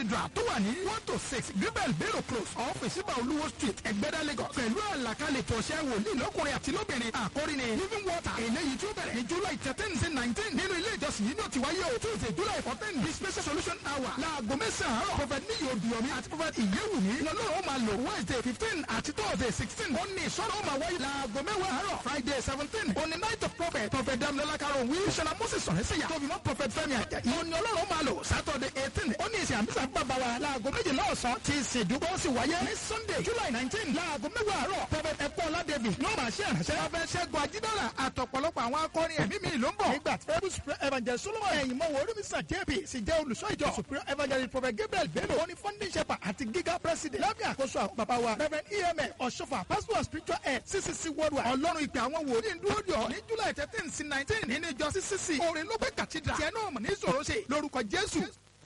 cathedral tó wà ní one to six gribel bero close off ìsíbà olúwo street ẹgbẹ́dá lagos pẹ̀lú àlàkalẹ̀ tọ̀ṣẹ́ wòlíì lọ́kùnrin àti lóbìnrin àkórí ni living water eléyìí tó bẹ̀rẹ̀ ní july thirteen sí nineteen nínú ilé ìjọsìn yìí náà ti wáyé o tuesday july fourteen ní special solution hour láago mẹ́sàn-án àárọ̀ prophet níyì odùyọ̀mí àti prophet ìyẹ́wùmí lọ́lọ́run ó máa lò wednesday fifteen àti thursday sixteen ó ní ìṣọ́nà ó máa wáyé láago mẹ́wàá àárọ̀ friday seventeen ó ní night of prophet prophet damilola karol wí sọlá moses sọ̀rẹ́sẹ̀yà tóbi mọ́ prophet fẹ́mi àjàyí ó ní ọlọ́run ó máa lò saturday eighteen ó ní ìsìn àmísà bàbá wa láago méjìlá ọ̀sán tí ìsìndúgbò sì wáyé ní sunday july nineteen láago mẹ́wàá àárọ̀ prophet ẹ̀kọ́lá david ló máa ṣe ìránṣẹ́ prophet ṣẹ́gun ajídára àtọ̀pọ̀lọpọ̀ àwọn akọrin ẹ̀mí mi ló ń bọ̀ nígbà tí ebu supreme evangelist solomon ẹ̀yìn mọ́wọ́ orímísà jp sì jẹ́ olùṣọ́ ìjọ supreme evangelist prophet gabriel bello ó ní funding shepherd àti giga president lábẹ́ àkóso àwọn bàbá wa reverend emf ọ̀ṣọ́fà pastor of spiritual head ccc worldwide ọlọ́run ìpè àwọn wòlíì ń dúró dì ọ́ ní july thirteen sí nineteen nínú ìjọ ccc orin ló gbé cathedral tiẹ̀ náà mọ̀ ní ìṣòro ṣe lórúkọ jésù.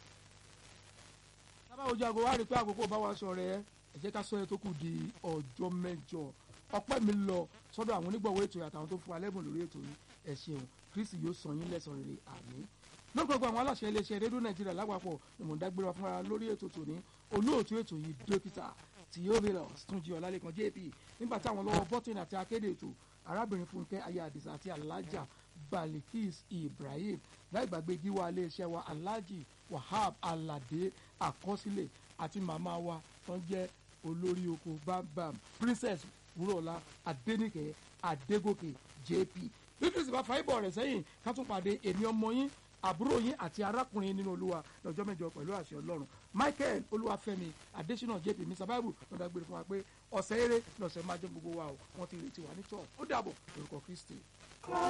sábà ojú aago wa rí i pé àkókò bá wa sọ rẹ ẹ jẹ́ ká sọ yẹn tó kù di ọjọ́ mẹ́jọ ọpẹ́ mi lọ sọ́dọ̀ àwọn onígbọ̀wọ́ ètò àtàwọn tó fún wa lẹ́bùn lórí ètò yìí ẹ ṣeun kristi yóò sọ yín lẹ́sàn rere àmín lórúkọ gbogbo àwọn aláṣẹ iléeṣẹ́ rédíò nàìjíríà lápapọ̀ ni mò ń dágbére wa fúnra lórí ètò tòní olóòtú ètò yìí dókítà theophilus túnjí ọlálẹ́kan jp nígbà táwọn lọ́wọ́ bọ́tìn àti akéde ètò arábìnrin fúnkẹ́ aya àdìsá àti alájà balikis ibrahim láìgbàgbé gíwá iléeṣẹ́ wa alhaji wahab alade àkọsílẹ̀ àti màmá wa tó ń jẹ́ olórí oko bambam princess wúrọ̀lá adénìkẹ́ adégòkè jp bí kristi bá fa ibọ̀ rẹ̀ sẹ́yìn ká tún pàdé èmi ọmọ yín àbúrò yín àti arákùnrin nínú olúwa lọ́jọ́ mẹ́jọ pẹ̀lú àṣẹ ọlọ́run michael olúwàfẹ́mi adésínà jp mr bible lọ́dà gbére fún wa pé ọ̀sẹ̀ eré lọ́sẹ̀ máa jẹ́ gbogbo wa o wọ́n ti retí wa ní church ó dàbọ̀ lórúkọ kristi.